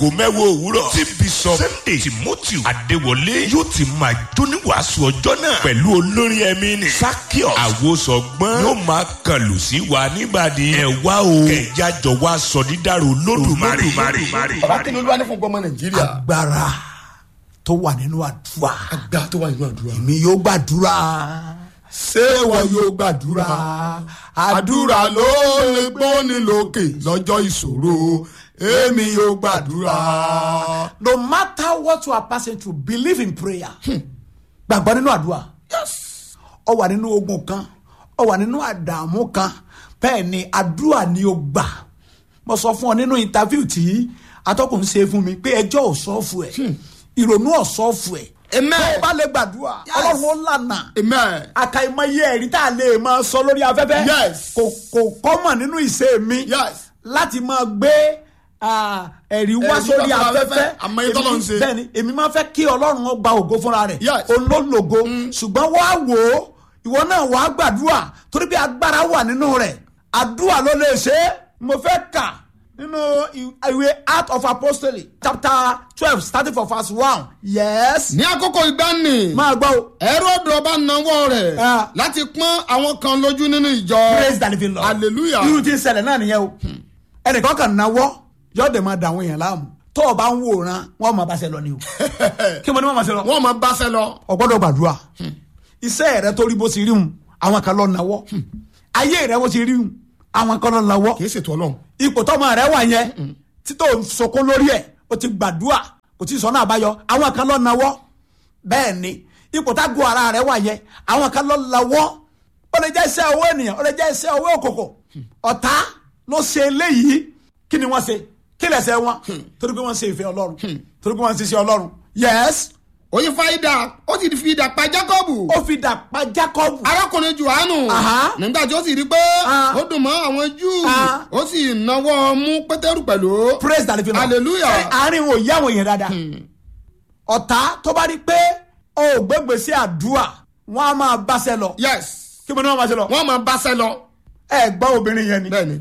aago mẹ́wàá òwúrọ̀ tí bishop sunday timothy adéwọlé yóò ti máa jóní wàásù ọjọ́ náà pẹ̀lú olórin ẹ̀mí ni sakios àwòsọ̀gbọ́n yóò máa kàlù sí wa nígbàdí ẹ̀ wá o kẹ̀yà jọ wá sọ dídàrú lódùmarè. bàbá kí ni olúwa ní fún gbọmọ nàìjíríà. agbára tó wà nínú àdúrà àgbà tó wà nínú àdúrà. èmi yóò gbàdúrà ṣé wọn yóò gbàdúrà àdúrà ló lè gbóni lókè lọ́jọ́ ìṣòro èmi yóò gbàdúrà. no matter what you are passing through believe in prayer gbàgbọ́ nínú àdúrà ọ wà nínú ogun kan ọ wà nínú àdààmú kan bẹ́ẹ̀ ni àdúrà ni ó gbà mo sọ fún ọ nínú interview tí atọ́kùn ṣe fún mi pé ẹjọ́ ò sọ́ọ̀fù ẹ̀ ìrònú ò sọ́ọ̀fù ẹ̀ Amen. tó o bá lè gbàdúrà ọlọ́run ó lànà amen. àkàìmọye ẹ̀rí tá a lè máa sọ lórí afẹ́fẹ́ Yes. kò kò kọ́mọ̀ nínú ìṣe mi Yes. láti máa gbé ah, ẹ̀rí wá Ẹ̀rí sórí wá sórí afẹ́fẹ́ afẹ́fẹ́. Àmọ́ èyí tọ́lọ́run ṣe. bẹ́ẹ̀ni èmi máa fẹ́ kí ọlọ́run ó gba ògo fúnra rẹ̀ Yes. olólògo ṣùgbọ́n wá wò ó ìwọ náà wàá gbàdúrà torí pé agbára wà nínú rẹ̀ àdúrà ló lè ṣe é mo fẹ́ kà nínú ìwé Acts of Apostolic chapter twelve starting from verse one yes ní àkókò ìgbani máa gbọ́ o. Hẹ́rọ́dù ọba nawọ́ rẹ̀ Ah. láti pọ́n àwọn kan lójú nínú ìjọ. praise the living lord Hallelujah. irú tí ń ṣẹlẹ̀ náà nìyẹn o ẹnìkan kan náwó yóò dé máa da àwọn èèyàn láàmú tó o bá ń wòran wọn máa bá ṣe lọ ni o kí mo ní wọn máa ṣe lọ. wọ́n máa báṣẹ́ lọ. o gbọ́dọ̀ gbàdúrà iṣẹ́ rẹ tó rí bó ti rí hun àwọn kan lọ náwó ayé rẹ bó ti rí hun àwọn kan lọ náwó kì í ṣètò ọlọ́run. ipò tọmọ rẹ wà yẹn títò sọkún lórí ẹ o ti gbàdúrà kò tí ì sọnà àbáyọ àwọn kan lọ náwó bẹ́ẹ̀ ni ipò tágùn ara rẹ wà yẹn àwọn kan lọ náwó ó lè jẹ́ iṣẹ́ owó ènìyàn ó lè jẹ́ iṣẹ́ owó òkòkò ọ̀tá ló ṣe eléyìí kí ni wọ́n ṣe kí lẹ̀ṣẹ̀ wọn torí pé wọ́n ṣe ìfẹ́ ọlọ́run torí pé wọ́n ṣe iṣẹ́ ọlọ́run yes oyin fa idà ó sì fi idà pa Jákọ́bù. ó fi dà pa Jákọ́bù arákùnrin Jòhánù Aha. nígbà tí ó sì rí pé Ah. ó dùn mọ́ àwọn Júù Ah. ó sì náwó mú Pétérù pẹ̀lú. praise the living Lord. Hallelujah. Ṣé àárín wọn ò yá àwọn èèyàn dáadáa ọ̀tá tó bá rí pé o ò gbégbé sí àdúrà wọn á máa báṣẹ lọ yes kí mo ní wọn máa ṣe lọ wọ́n máa báṣẹ́ lọ. ẹ gbọ́ obìnrin yẹn ni bẹ́ẹ̀ni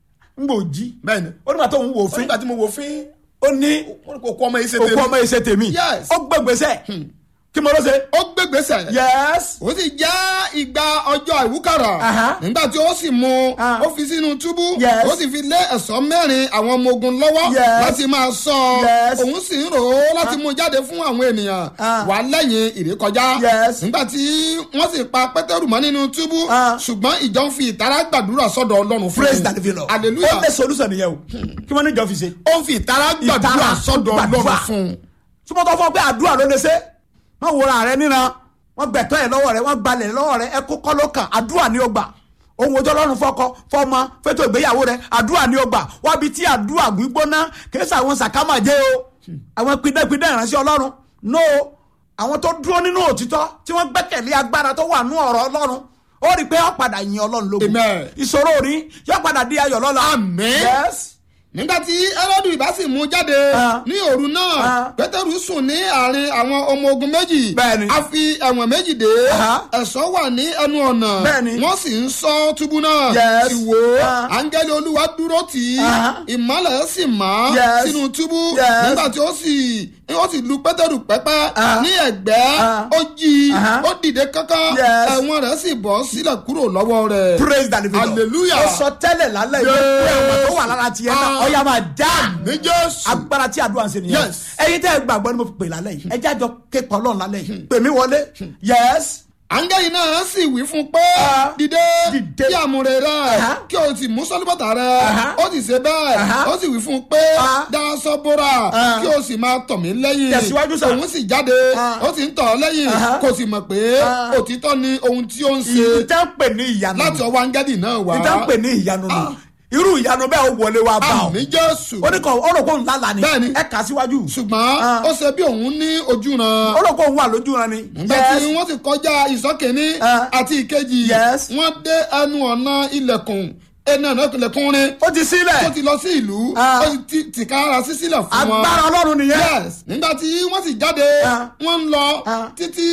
ń gbò jí bẹ́ẹ̀ni. ó nígbà tó ń wò fín nígbà tí mo wò fín ó ní wọ́n kò kó ọmọ yìí ṣe òkú tèmi. ọmọ ìṣe tèmi Yes. ó gbégbèsè kí mo ló ṣe ó gbégbèsè. yes ó sì já ìgbà ọjọ́ ìwúkàrà Aha. nígbà tí ó sì mú Ah. ó fi sínú túbú Yes. ó sì fi lé ẹ̀ṣọ́ mẹ́rin àwọn ọmọ ogun lọ́wọ́ Yes. láti máa sọ Yes. òun sì ń rò ó láti mú jáde fún àwọn ènìyàn Ah. wà lẹ́yìn ìrékọjá Yes. nígbà tí wọ́n sì pa pétérù mọ́ nínú túbú Ah. ṣùgbọ́n ìjọ ń fi ìtara gbàdúrà sọ́dọ̀ ọlọ́run fún praise un. the living Lord hallelujah ó lé solution nìyẹn o kí wọ́n ní ìjọ fi ṣe ó ń fi ìtara gbàdúrà Ìtara sọ́dọ̀ gbàdúrà. ọlọ́run fún un. súnmọ́tò fún ọ pé àdúrà ló lè ṣe wọ́n wòra rẹ níran wọ́n gbẹ̀tọ́ ẹ̀ lọ́wọ́ rẹ wọ́n gbalẹ̀ lọ́wọ́ rẹ ẹ kó kọ́ ló kàn àdúrà ni ó gbà ohun ojú ọlọ́run fọkọ fọmọ fẹ́tọ̀ ìgbéyàwó rẹ àdúrà ni ó gbà wábi tí àdúrà gbígbóná kìí ṣe àwọn sàkámàjẹ́ o àwọn pidẹ́pidẹ́ ìránṣẹ́ ọlọ́run no àwọn tó dúró nínú òtítọ́ tí wọ́n gbẹ́kẹ̀lé agbára tó wà nú ọ̀rọ̀ ọlọ́run ó rí i pé ó padà yin ọlọ́run lógo Amen. ìṣòro rí yóò padà di ayọ̀ lọ́la Àmín. yes nígbàtí ẹrọdù ìbá sì mú jáde Ah. ní òru náà Ah. pétérù sùn ní àárín àwọn ọmọ ogun méjì Bẹ́ẹ̀ni. a fi ẹ̀wọ̀n méjì dé Aha. ẹ̀ṣọ́ wà ní ẹnu ọ̀nà Bẹ́ẹ̀ni. wọ́n sì ń ṣọ́ túbú náà Yes. sì wò ó Ah. áńgẹ́lì olúwa dúró tì í Aha. ìmọ́lẹ̀ sì mọ́ Yes. sínú túbú Yes. nígbà tí ó sì ó sì lu pétérù pẹ́pẹ́ Ah. ní ẹ̀gbẹ́ Ah. ó jí i Aha. ó dìde kánkán Yes. ẹ̀wọ̀n rẹ̀ sì bọ́ sílẹ̀ kúrò lọ́wọ́ rẹ̀ praise the living Lord. Hallelujah. ó sọ tẹ́lẹ̀ lálẹ́ yìí pé àwọn tó wà lára tiẹ̀ náà Ah. ọ̀yà máa dá ní jésù agbára tí àdúrà ń ṣe nìyẹn Yes. ẹ̀yin tẹ́ ẹ gbàgbọ́ ni mo fi pè lálẹ́ yìí ẹ jájọ képa ọlọ́run lálẹ́ yìí pè mí wọlé yes áńgẹ́lì náà sì wí fún un pé Ah. dìde Dìde. kí àmúre rẹ Aha. kí o sì mú sọ́lúbọ̀tà rẹ Aha. ó sì ṣe bẹ́ẹ̀ Aha. ó sì wí fún un pé Ah. dáṣọ bóra Ah. kí o sì máa tọ̀ mí lẹ́yìn Tẹ̀síwájú sà. òun sì jáde Ah. ó sì ń tọ̀ ọ́ lẹ́yìn Aha. kò sì mọ̀ pé Ah. òtítọ́ ni ohun tí ó ń ṣe ìtẹ́ ń pè ní ìyanu láti ọwọ́ áńgẹ́lì náà wá ìtẹ́ ń pè ní ìyanu nù Ah. irú ìyanu bẹ́ẹ̀ ó wọlé wa bá ọ àmì jésù ó ní kàn ó rò pé òun lálàá ni Bẹ́ẹ̀ni. ẹ kà á síwájú ṣùgbọ́n Ah. ó ṣe bí òun ní ojú ran ó rò pé òun wà lójú ran ni nígbà tí wọ́n sì kọjá ìsọ́kìnní Ah. àti ìkejì Yes. wọ́n dé ẹnu ọ̀nà ilẹ̀kùn ẹnu ọ̀nà ilẹ̀kùn rin ó ti sílẹ̀ tó ti lọ sí ìlú Ah. ó sì ti tìkára sí sílẹ̀ fún wọn. agbára ọlọ́run nìyẹn yes nígbà tí wọ́n sì jáde Ah. wọ́n ń lọ Ah. títí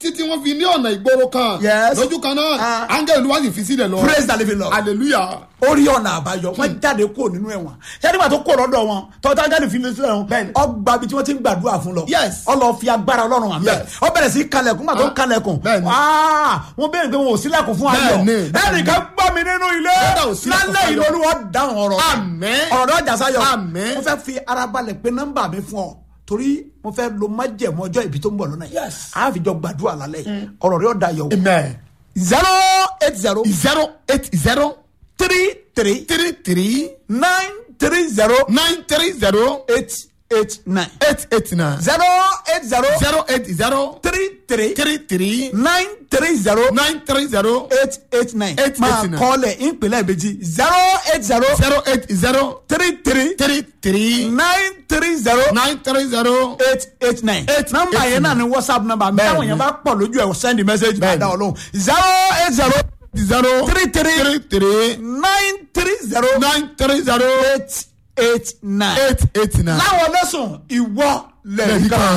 títí wọ́n fi ní ọ̀nà ìgboro kan Yes. lójú kan náà Ah. áńgẹ́lì olúwa sì fi sílẹ̀ lọ praise the living lord hallelujah ó rí ọ̀nà àbáyọ wọ́n jáde kúrò nínú ẹ̀wọ̀n ṣé nígbà tó kúrò lọ́dọ̀ wọn tọ́tà jáde fi lè sílẹ̀ wọn Bẹ́ẹ̀ni. ọgbà ibi tí wọ́n ti ń gbàdúrà fún lọ Yes. ọ lọ fi agbára ọlọ́run hàn bẹ́ẹ̀ Yes. ọ bẹ̀rẹ̀ sí kalẹ̀kùn gbà tó ń Ah. kalẹ̀kùn Bẹ́ẹ̀ni. Ah, wọ́n bẹ̀rẹ̀ pé wọn ò sílẹ̀kùn fún ayọ̀ Bẹ́ẹ̀ni, bẹ́ẹ̀ni. ẹnìkan gbọ́ mi nínú ilé Bẹ́ẹ̀ ò sílẹ̀kùn lálẹ́ fún ìlú ayọ̀. olúwa dáhùn ọ̀rọ̀ rẹ̀. Àmín. ọ̀rọ̀ rẹ̀ ọjà sáyọ̀ Àmín. mo fẹ́ fi ara balẹ̀ pé nọ́mbà mi fún ọ torí mo fẹ́ lo májẹ̀mú ọjọ́ ìbí tó ń bọ̀ lọ́nà yìí Yes. a fi jọ gbàdúrà lálẹ́ yìí ọ̀rọ̀ rẹ̀ ọ̀dà yọ̀ amen zero eight zero zero eight zero three three three three nine three zero nine three zero eight eight nine eight eight nine zero eight zero zero eight zero three three three three nine three zero nine three zero eight eight nine Eight máa eight nine. kọ́lẹ̀ ìpínlẹ̀ ìbejì zero eight zero zero eight zero three three three three nine three zero nine three zero eight eight nine Eight nọ́mbà eight yẹn náà ni whatsapp nọ́mbà mi Bẹ́ẹ̀ni. táwọn yẹn bá pọ̀ lójú ẹ̀ send message máa Bẹ́ẹ̀ni. dá ọ lóhùn zero eight zero zero three three three three nine three zero nine three zero eight eight nine. eight eight nine. láwọn lẹ́sùn ìwọ lẹ́yìn Lẹ́yìn kan. kan.